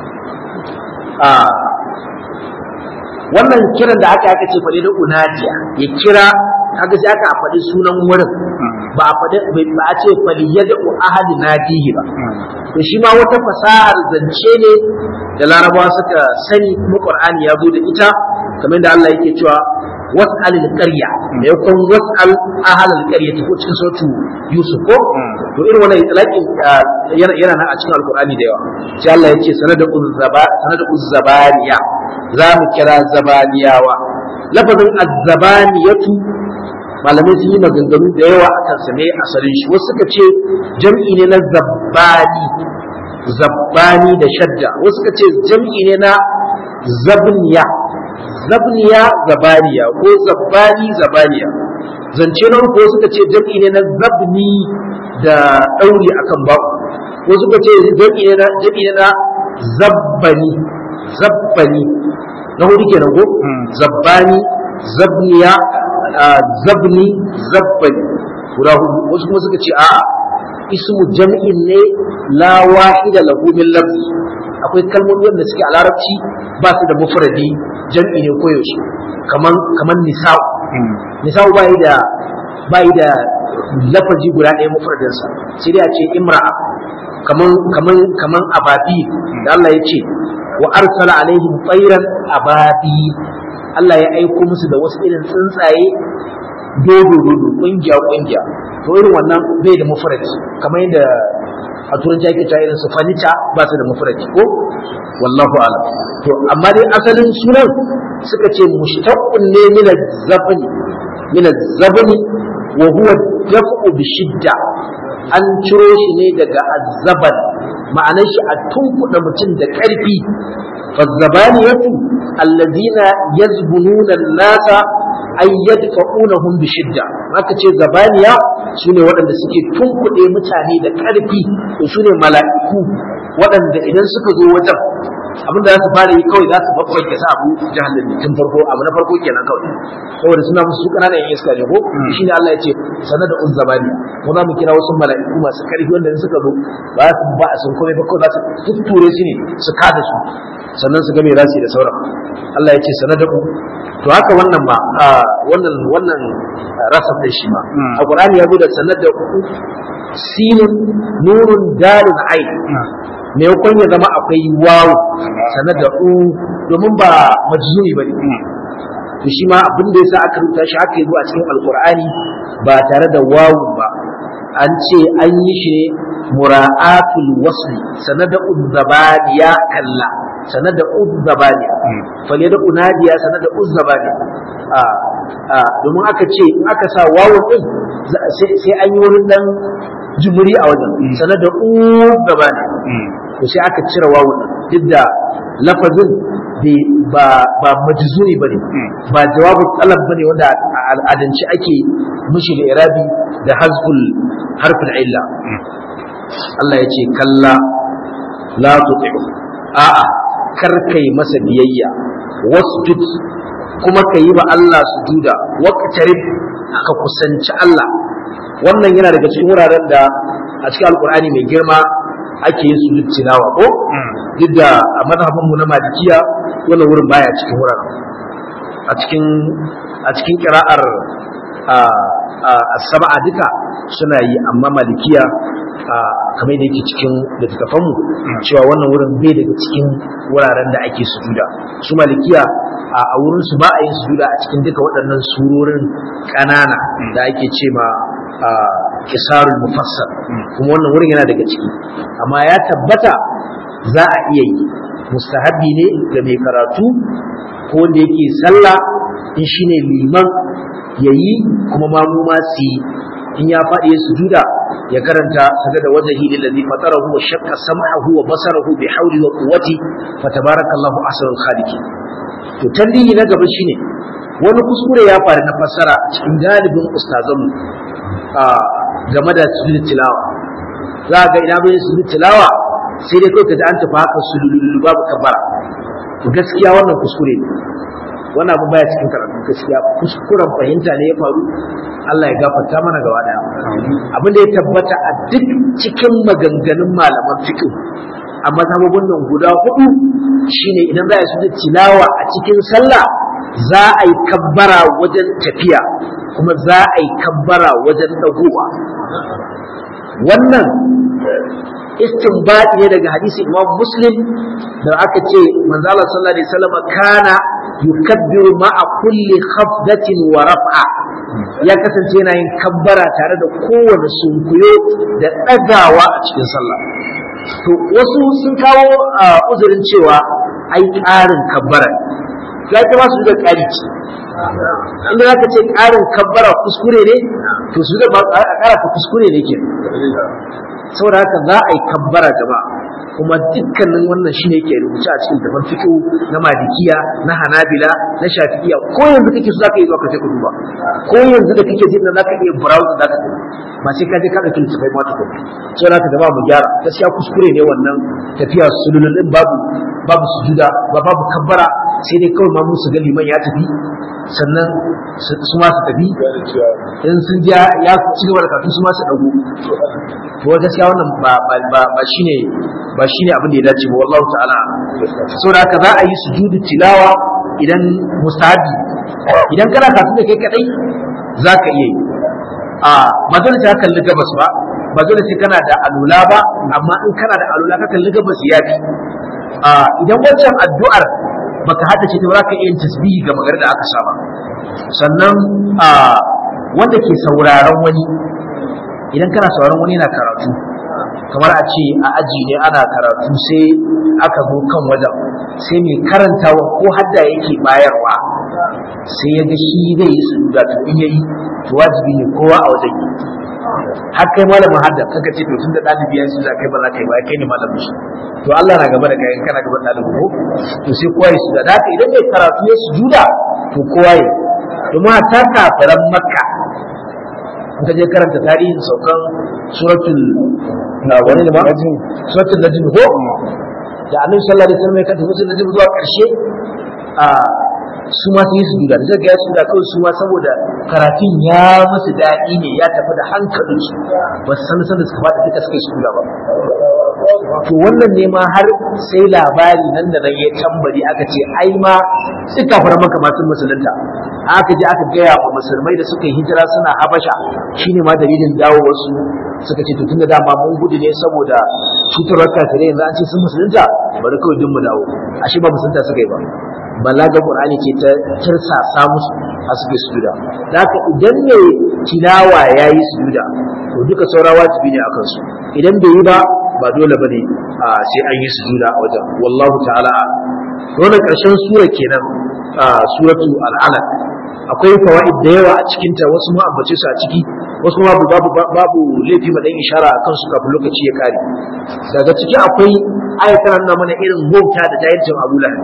wannan kiran da aka aka ce faɗi da unadiya ya kira kaga sai aka faɗi sunan wurin ba a faɗi ba a ce fali yadda ahadi nadihi ba to shi ma wata fasahar zance ne da larabawa suka sani kuma qur'ani ya zo da ita kamar da Allah yake cewa was'al al-qarya me yakon was'al ahal al-qarya ko cikin sautu Yusuf ko to irin wannan itlaqin yana yana nan a cikin alqur'ani da yawa sai Allah yake sanada uzzaba sanada uzzabaniya za mu kira zabaniyawa lafazin azzabaniyatu malamai sun yi maganganu da yawa akan sa ne asalin shi wasu suka ce jam'i ne na zabbani zabbani da shadda wasu suka ce jam'i ne na zabniya zabniya zabaniya ko zabbani zabaniya zance na uku suka ce jam'i ne na zabni da ɗauri akan baku ko suka ce jam'i ne na jam'i ne na zabbani zabbani na hudu kenan ko zabbani zabniya zabni zabbani guda hudu wasu kuma suka ce a'a ismu jam'in ne la wahida lahu min lafzi akwai kalmomi wanda suke a larabci ba su da mufradi jam'i ne koyaushe kaman kaman nisa'u nisa'u bai da bai da lafazi guda ɗaya mufradin sa sai dai a ce imra'a kaman kaman kaman ababi da Allah ya ce wa arsala alaihim tayran ababi Allah ya aiko musu da wasu irin tsuntsaye dodo dodo kungiya kungiya to irin wannan bai da mufradi kamar yadda a turanci ake ta irin su fanita ba su da mufradi ko wallahu a'lam to amma dai asalin sunan suka ce mushtaqqun ne min az-zabni min az-zabni wa huwa daf'u bi shidda an ciro shi ne daga azzaban ma'anar shi a tunkuɗa mutum da ƙarfi fazzabaniyatu allazina yazbununa an-nasa ay yadfa'unahum bi shidda haka ce zabaniya sune waɗanda suke tunkuɗe mutane da ƙarfi to sune mala'iku waɗanda idan suka zo wajen abin da za su fara yi kawai za su babbake sa abu jahannam tun farko abu na farko kenan kawai saboda suna musu ƙananan yan iska ne ko shi ne Allah ya ce sanar da un zabani ko za mu kira wasu mala'iku masu ƙarfi wanda in suka zo ba za su ba a sun komai ba kawai za su tutture su ne su kada su sannan su ga me za su yi da sauran Allah ya ce sanar da to haka wannan ma wannan wannan rasaf da shi ma a Qur'ani ya zo da sanar da sinun nurun dalun ain me yakon ya zama akwai wawu sanar da u domin ba majzumi bane to shi ma abin da yasa aka rubuta shi aka yi zuwa cikin alqur'ani ba tare da wawu ba an ce an yi shi mura'atul wasli sanada uzzabaniya kalla sanada uzzabaniya fale da unadiya sanada uzzabaniya a a domin aka ce aka sa wawu din sai an yi wani dan jumuri a wajen sanada uzzabaniya to sai aka cire wawu din duk da lafazin ba ba majzumi bane ba jawabu talab bane wanda a al'adance ake mishi da irabi da hazful harfin illa Allah ya ce kalla la tuti'u a'a kar kai masa biyayya wasjud kuma ka yi wa Allah sujuda waqtarib ka kusanci Allah wannan yana daga cikin wuraren da a cikin alkur'ani mai girma ake yin sujud tilawa ko duk da a mazhabin mu na malikiya wannan wurin baya cikin wuraren a cikin a cikin qira'ar as-sab'a duka suna yi amma malikiya kamar da yake cikin littattafan mu cewa wannan wurin bai daga cikin wuraren da ake sujuda su malikiya a wurin su ba a yin sujuda a cikin duka waɗannan surorin ƙanana da ake ce ma kisarul mufassal kuma wannan wurin yana daga ciki amma ya tabbata za a iya yi mustahabi ne ga mai karatu ko wanda yake sallah in shine liman yayi kuma mamu ma su yi in ya faɗi ya sujuda ya karanta sajada wajhi lillazi fatarahu wa shaqqa sam'ahu wa basarahu bi hawli wa quwwati fa tabarakallahu ahsanul khaliqin to tambayi na gaba shine wani kuskure ya faru na fassara cikin galibin ustazanmu a game da sujud tilawa za ga ina bai sujud tilawa sai dai kai kaji an tafi haka sululu babu kabara to gaskiya wannan kuskure ne wannan abu baya cikin karatu gaskiya kuskuren fahimta ne ya faru Allah ya gafarta mana gaba daya abin da ya tabbata a duk cikin maganganun malaman fiqh a mazhabobin nan guda hudu shine idan za a yi tilawa a cikin sallah za a yi kabbara wajen tafiya kuma za a yi kabbara wajen dagowa wannan istinbadi ne daga hadisi Imam Muslim da aka ce manzo Allah sallallahu alaihi wasallam kana yukabbiru ma'a kulli khafdatin wa raf'a ya kasance yana yin kabbara tare da kowane sunkuyo da ɗagawa a cikin sallah to wasu sun kawo uzurin cewa ai ƙarin kabbara ya ki ba su da ƙari ce inda za ka ce ƙarin kabbara kuskure ne to su da ba a ƙara ta kuskure ne ke saboda haka za a yi kabbara jama'a kuma dukkanin wannan shine yake rubuce a cikin tafan fiqh na malikiya na hanabila na shafi'iya ko yanzu kake so zaka yi zuwa ka je ka duba ko yanzu da kake jin da zaka iya browse zaka yi ba sai ka je ka dauki littafai ma tukun sai zaka da mu gyara gaskiya kuskure ne wannan tafiya sululun din babu babu sujuda ba babu kabbara sai dai kawai ma musu ga liman ya tafi sannan su ma su tafi in sun ji ya ci gaba da karatu su ma su dago to gaskiya wannan ba ba ba shine ba shine abin da ya dace ba wallahu ta'ala saboda haka za a yi sujudu tilawa idan mustahabi idan kana karatu da kai kadai za ka iya yi a ba dole sai ka kalli gabas ba ba dole sai kana da alula ba amma in kana da alula ka kalli gabas ya fi a idan wancan addu'ar baka haddace ta ba za ka iya yin tasbihi ga magar da aka saba sannan a wanda ke sauraron wani idan kana sauraron wani yana karatu kamar a ce a aji ne ana karatu sai aka zo kan wajen sai mai karantawa ko hadda yake bayarwa sai ya ga shi zai yi sujuda to in yayi to wajibi ne kowa a wajen yi har kai malamin hadda kaka ce to tun da ɗalibi ya sujuda kai ba za ka yi ba kai ne malamin shi to Allah na gaba da kai kana gaba da ɗalibin ko to sai kowa ya sujuda da haka idan mai karatu ya sujuda to kowa ya domin ta kafiran makka in ka je karanta tarihin saukan suratul na wani ne ma suratul najm ko da annabi sallallahu alaihi wasallam ya kanta suratul najm zuwa karshe a su ma su yi su duda da ga su da kawai su ma saboda karatun ya musu daɗi ne ya tafi da hankalinsu ba su san san da suka faɗi duka suka yi su duda ba to wannan ne ma har sai labari nan da nan ya tambari aka ce ai ma suka fara maka masu musulunta aka je aka gaya wa musulmai da suka yi hijira suna habasha shine ma dalilin dawo wasu suka ce to tunda dama mun gudu ne saboda cutarwar kafirai yanzu an ce sun musulunta bari kawai dun mu dawo ashe ba musulunta suka yi ba balaga qur'ani ce ta tirsasa musu a suke sujuda da haka idan ne tilawa yayi sujuda to duka saura wajibi ne akan su idan bai yi ba ba dole bane sai an yi sujuda a wajen wallahu ta'ala wannan karshen sura kenan suratu al-alaq akwai fawaid da yawa a cikin ta wasu ma ambace su a ciki wasu ma babu babu laifi ma dan ishara akan su kafin lokaci ya kare daga ciki akwai ayatan nan mana irin wauta da jahilcin Abu Lahab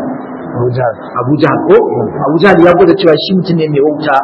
Abu Jahal ko Abu Jahal ya gwada cewa shi mutum ne mai wauta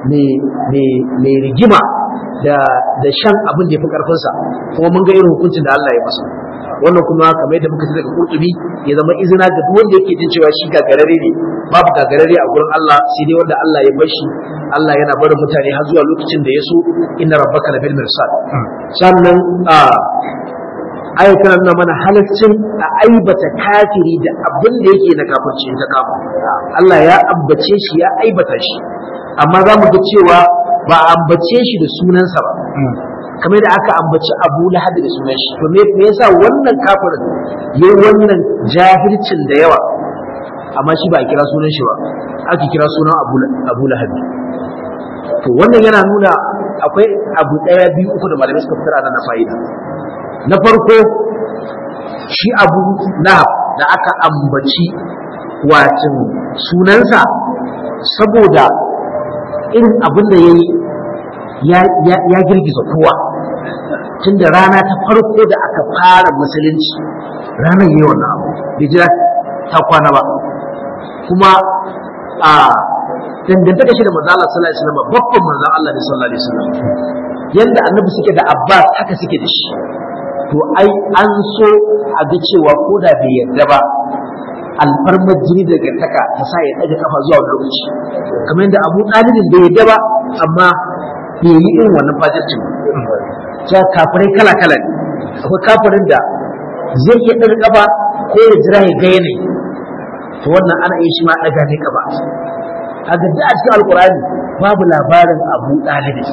mai rigima da da shan abin da ya fi karfinsa kuma mun ga irin hukuncin da Allah ya masa wannan kuma kamar yadda muka ji daga Qurtubi ya zama izina ga duk wanda yake jin cewa shi gagarare ne babu gagarare a gurin Allah sai dai wanda Allah ya bar shi Allah yana barin mutane har zuwa lokacin da ya so inna rabbaka labil mirsad sannan a ayat tana nuna mana halaccin a aibata kafiri da abin da yake na kafirci ta kama Allah ya ambace shi ya aibata shi amma za mu ga cewa ba a ambace shi da sunansa ba kamar da aka ambaci Abu Lahab da sunan shi to me yasa wannan kafirin yayi wannan jahilcin da yawa amma shi ba a kira sunan shi ba aka kira sunan Abu Abu Lahab to wannan yana nuna akwai abu daya biyu uku da malamai suka fitar a nan fa'ida na farko shi Abu Lahab da aka ambaci watin sunansa saboda irin abin da ya yi ya girgiza kowa tun da rana ta farko da aka fara musulunci ranar yi wannan abu bai jira ta kwana ba kuma a dangantaka shi da manzo Allah sallallahu alaihi wasallam babban manzo Allah ne sallallahu alaihi wasallam yanda annabi suke da Abbas haka suke da shi to ai an so a ga cewa ko da bai yarda ba alfarmar jini daga taka ta sa ya ɗaga kafa zuwa wani lokaci kamar yadda abu ɗalibin bai yadda ba amma bai yi irin wannan fajircin ta kafirai kala kala ne akwai kafirin da zai iya ɗaga kafa ko ya jira ya ga yanayi to wannan ana iya shi ma ɗaga ne kafa haka da a cikin alkurani babu labarin abu ɗalibi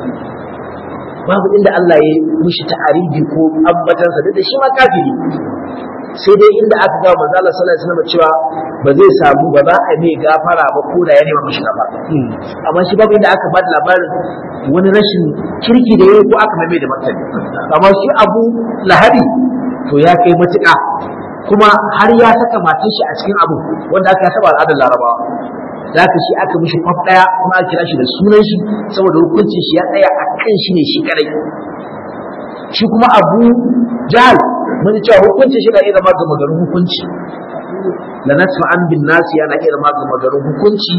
babu inda Allah ya mishi ta'aribi ko ambatansa da shi ma kafiri sai dai inda aka ga manzo Allah sallallahu alaihi wasallam cewa ba zai samu ba za a mai gafara ba ko da ya nema mishi gafara amma shi babu inda aka ba da labarin wani rashin kirki da yayi ko aka mai da martani amma shi Abu Lahabi to ya kai matuƙa kuma har ya saka matan shi a cikin abu wanda aka saba al'adar Larabawa da haka shi aka mishi kwaf ɗaya kuma aka kira shi da sunan shi saboda hukuncin shi ya tsaya a kan shi ne shi kadai shi kuma abu jahal mun ji cewa hukuncin shi na iya zama gama garin hukunci la nasfa an bin nasi yana iya zama gama garin hukunci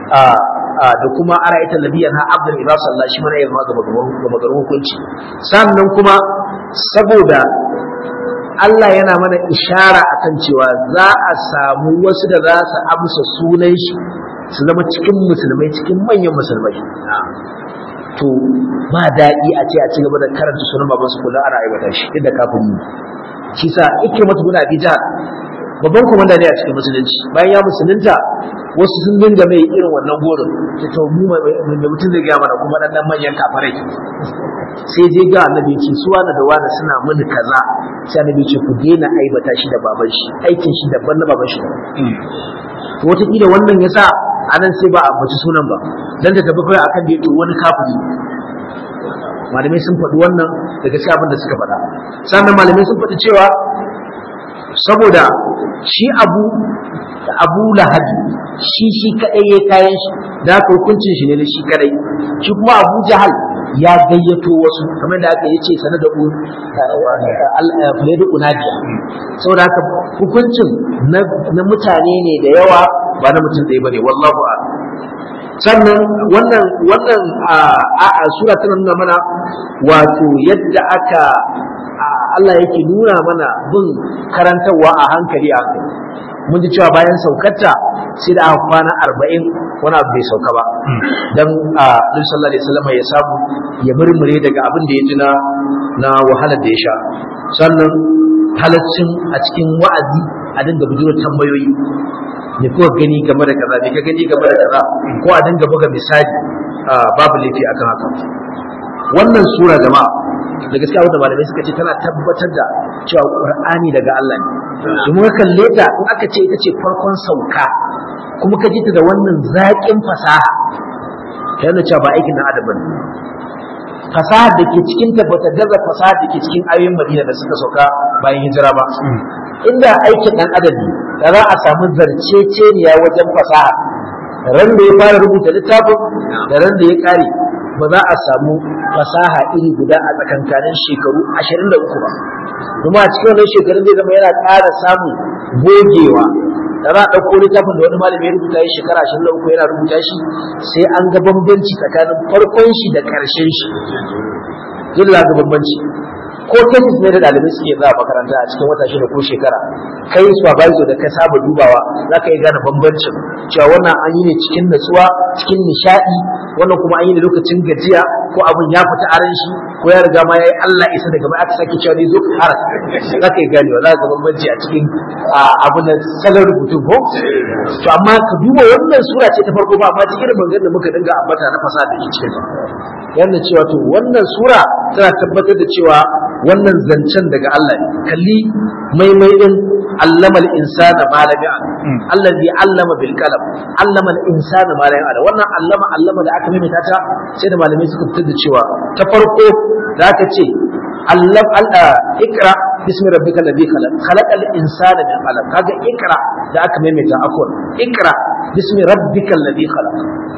da kuma ara ita labiyan ha abdul ila sallallahu shi mana iya zama gama garin hukunci sannan kuma saboda Allah yana mana ishara akan cewa za a samu wasu da za su amsa sunan shi su zama cikin musulmai cikin manyan musulmai to ba daɗi a ce a ci gaba da karanta sunan baban su kullum ana aibata shi inda kafin mu shi sa ike mata guna abi jihar babban komanda ne a cikin musulunci bayan ya musulunta wasu sun dinga mai irin wannan gorin ta to mu mai mutum zai gaya mana kuma dan dan manyan kafarai sai je ga annabi ce su wani da wani suna mini kaza sai annabi ce ku daina aibata shi da baban shi aikin shi daban na baban shi to wataƙila wannan yasa anan sai ba a ambaci sunan ba dan da tafi kai akan da yake wani kafiri malamai sun faɗi wannan daga cikin abin da suka faɗa sannan malamai sun faɗi cewa saboda shi abu abu lahabi shi shi kadai ya kayan shi da haka hukuncin shi ne na shi kadai shi kuma abu jahal ya gayyato wasu kamar da aka yi ce sanar da fulaidu unadiya saboda haka hukuncin na mutane ne da yawa ba na mutum ɗaya ba ne wallahu a sannan wannan wannan a sura tana nuna mana wato yadda aka Allah yake nuna mana bin karantarwa a hankali a hankali mun ji cewa bayan saukarta sai da aka kwana arba'in wani abu bai sauka ba don a Nabi sallallahu alaihi wasallam ya samu ya murmure daga abin da ya ji na na wahalar da ya sha sannan halaccin a cikin wa'azi a dinga bujuro tambayoyi me kuka gani game da kaza me ka gani game da kaza ko a dinga buga misali babu laifi akan haka wannan sura jama'a da gaskiya wanda malamai suka ce tana tabbatar da cewa qur'ani daga Allah ne domin ka kalle ta in aka ce ita ce farkon sauka kuma ka ji ta da wannan zaƙin fasaha ta yana cewa ba aikin na adam bane fasahar da ke cikin ta bata gaza fasahar da ke cikin ayoyin Madina da suka sauka bayan hijira ba inda aikin dan adam ne da za a samu zarceceniya wajen fasaha ran da ya fara rubuta littafin da ran da ya kare ba za a samu fasaha iri guda a tsakankanin shekaru 23 ba kuma a cikin wannan shekarun zai zama yana ƙara samun gogewa da za a ɗauko littafin da wani malami ya rubuta shi shekara 23 yana rubuta shi sai an ga bambanci tsakanin farkon shi da ƙarshen shi dole ga bambanci ko tesis ne da ɗalibai suke za a makaranta a cikin wata shida ko shekara kai supervisor da ka saba dubawa za ka iya gane bambancin cewa wannan an yi ne cikin natsuwa cikin nishaɗi wannan kuma an yi ne lokacin gajiya ko abin ya fita aran shi ko ya riga ma ya yi Allah isa daga baya aka sake cewa ne zo ka fara za ka iya ganewa za ka ga bambanci a cikin abin da salon rubutun ko to amma ka duba wannan sura ce ta farko ba amma cikin maganganun da muka dinga ambata na fasaha da ke cikin yana cewa to wannan sura tana tabbatar da cewa wannan zancen daga Allah ne kalli maimai din allama al-insana ma lam ya'lam allazi allama bil qalam allama al-insana ma lam ya'lam wannan allama allama da aka maimaita ta sai da malamai suka fitar da cewa ta farko da aka ce allam ikra bismi rabbikal ladhi khalaq khalaqal insana min qalam kaga ikra da aka maimaita afwan ikra bismi rabbikal ladhi khalaq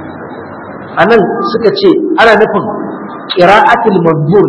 anan suka ce ana nufin qira'atul manzur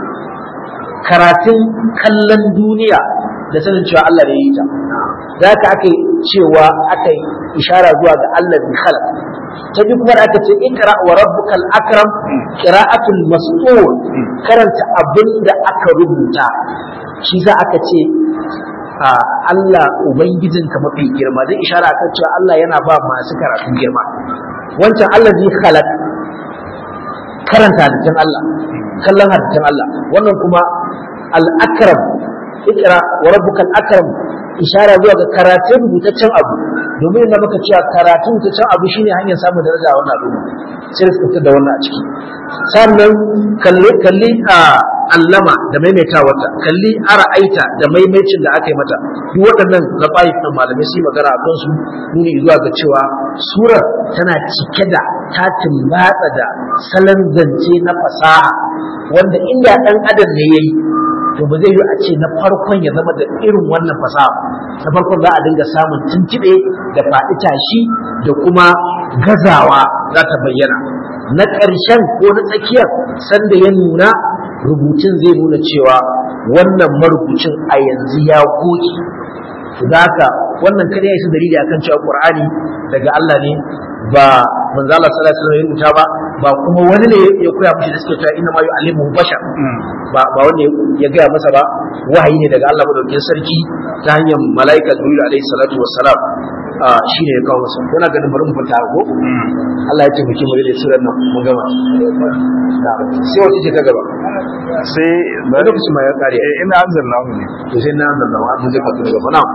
karatun kallon duniya da sanin cewa Allah ne ya yi ta da haka aka cewa aka yi ishara zuwa ga Allah bi khalaq ta bi kuma da aka ce ikra wa rabbukal akram qira'atul mas'ul karanta abin da aka rubuta shi za aka ce Allah ubangijinka mafi girma zai ishara kan cewa Allah yana ba masu karatu girma wancan Allah zai khalaq karanta hadisin Allah kallon hadisin Allah wannan kuma al-akram ikra wa rabbukal akram ishara zuwa ga karatun rubutaccen abu domin na maka cewa karatun rubutaccen abu shine hanyar samun daraja a wannan al'umma sai da suka da wannan a ciki sannan kalli kalli a allama da maimaita wata kalli ara'aita da maimaicin da aka yi mata duk waɗannan lafaif ɗin malamai su yi magana a kansu nuni zuwa ga cewa surar tana cike da tatin matsa da salon zance na fasaha wanda inda ɗan adam ne ya yi to ba zai yi a ce na farkon ya zama da irin wannan fasaha na farkon za a dinga samun tuntuɓe da faɗi tashi da kuma gazawa za ta bayyana na ƙarshen ko na tsakiyar sanda ya nuna rubutun zai nuna cewa wannan marubucin a yanzu ya goge to da haka wannan kada ya isa dalili akan cewa Qur'ani daga Allah ne ba manzo Allah sallallahu alaihi wasallam ya rubuta ba ba kuma wani ne ya koya mishi da suke cewa inna ma yu'allimu bashar ba ba wanda ya gaya masa ba wahayi ne daga Allah madaukakin sarki ta hanyar malaika Jibril alaihi salatu wassalam shi ne ya kawo masa yana ganin bari mu fita ko Allah ya taimake mu da surar nan mu gama sai wace ce ta gaba sai ba lokaci ma ya kare eh, ina anzalnahu ne to sai na nan nan mun zai fatu gaba na'am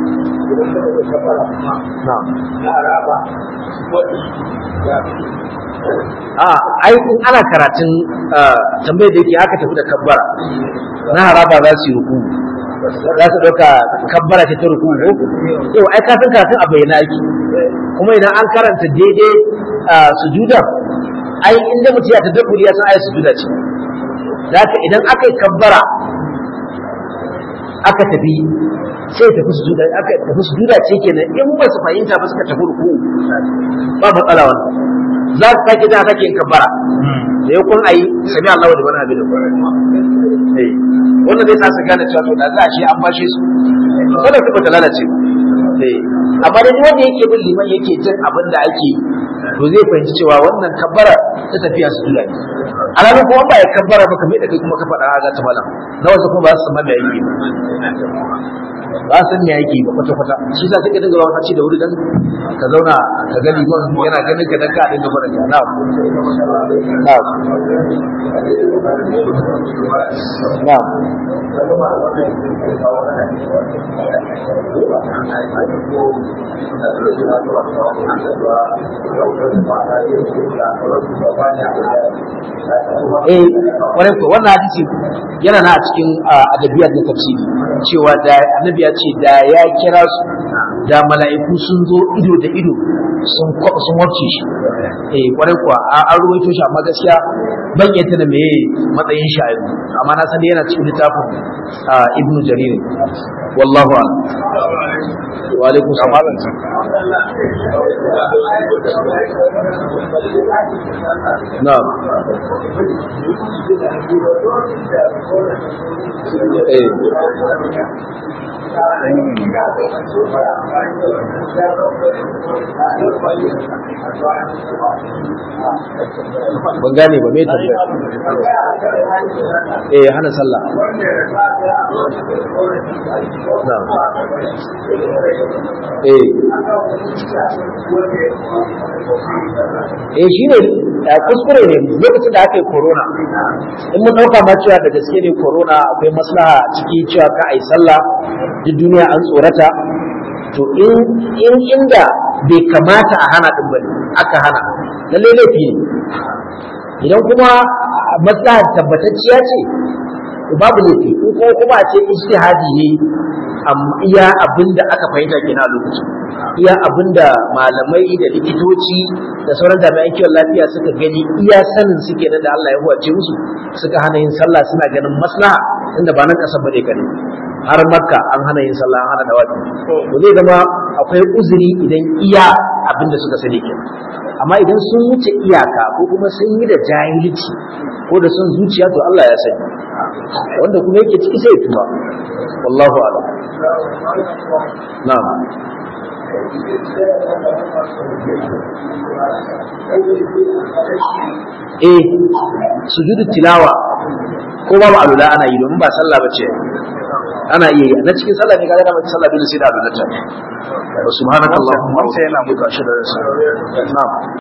na'am a ai in ana karatun tambayar da yake aka tafi da kabbara na haraba za su yi ruku za su ɗauka kabbara ce ta ruku ko yau ai ka san karatun a bayyana yake kuma idan an karanta daidai sujuda ai inda mutum ya tadabburi ya san ai sujuda ce zaka idan aka yi kabbara aka tafi sai tafi sujuda aka tafi sujuda ce kenan in ba su fahimta ba suka tafi ruku ba matsala wannan za su sake da sake yin kabbara da ya kun ayi sami Allah da wani abin eh wannan zai sa su gane cewa to da za a shi an bashe su wannan su bata lalace eh amma dai wanda yake bin liman yake jin abin da ake to zai fahimci cewa wannan kabbara ta tafiya su dula ne alamun kuma ba ya kabbara ba kamar da kai kuma ka faɗa ga ta malam na wasu kuma ba su san me yake ba ba san me yake ba kwata kwata shi za ka dinga wani ci da wuri dan ka zauna ka ga liman yana ganin ka dan ka dinga fara ka na na na eh kwarai ko wannan hadisi yana na a cikin adabiyar da tafsiri cewa da annabi ya ce da ya kira su da mala'iku sun zo ido da ido sun sun wacce shi eh kwarai kuwa an ruwaito shi amma gaskiya ban yanta da meye matsayin shi a yanzu amma na san yana cikin littafin ibnu jarir wallahu a'lam wa alaikum salam na'am eh ban gane ba me tambaya eh hana sallah na'am eh eh shine kuskure ne lokacin da aka yi corona in mun dauka ma cewa da gaske ne corona akwai maslaha a ciki cewa ka ai sallah duk duniya an tsorata to in in inda bai kamata a hana din bane aka hana lalle laifi ne idan kuma maslahar tabbatacciya ce babu laifi in kuma kuma a ce ijtihadi ne iya abin da aka fahimta kenan a lokacin iya abin da malamai da likitoci da sauran jami'an kiwon lafiya suka gani iya sanin suke nan da Allah ya huwace musu suka hana yin sallah suna ganin maslaha inda ba nan kasar bane kare har makka an hana yin sallah an hana dawafi to zai zama akwai uzuri idan iya abin da suka sani kenan amma idan sun wuce iyaka ko kuma sun yi da jahilci ko da son zuciya to Allah ya sani wanda kuma yake ciki sai ya tuba wallahu a'lam na'am eh sujudu tilawa ko babu alula ana yi domin ba sallah bace ana iya yi na cikin sallah ne kaga da mace sallah dole sai da alwala ta subhanakallahumma wa Sai yana bihamdika ashhadu an la ilaha illa anta astaghfiruka wa atubu ilaik na'am